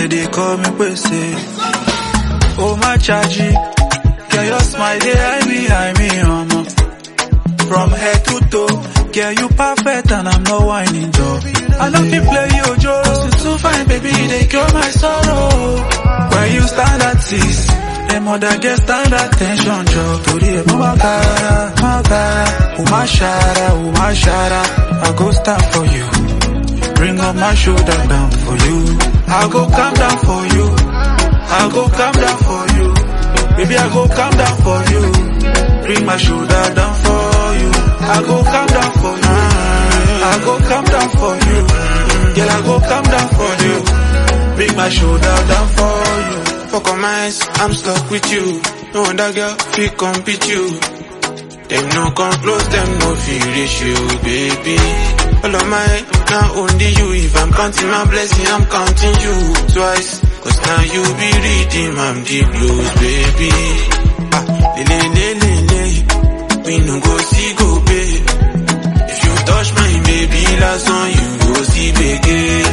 they they call me Pese. Oh my chargy, girl your smile they hide behind me, mama. From head to toe, girl you perfect and I'm not whining, Joe. I love you play you, Joe. You too fine, baby, they cure my sorrow. When you stand at six, them other get stand attention, Joe. To the Mabara, Mabara, Umashara, Umashara. I go stand for you. Bring up my shoulder down for you. I go calm down for you. I go calm down for you. Baby, I go calm down for you. Bring my shoulder down for you. I go calm down for you. I go calm down for you. Girl, I go calm down for you. Bring my shoulder down for you. Fuck on my eyes, I'm stuck with you. No other girl feel compete you. Them no come close, them no feel reach you, baby. All of my now only you. If I'm counting my blessing, I'm counting you twice. Cause now you be reading, I'm the blues, baby. Ah, le le le le le. We no go see go pay. If you touch my baby, last on you go see begin.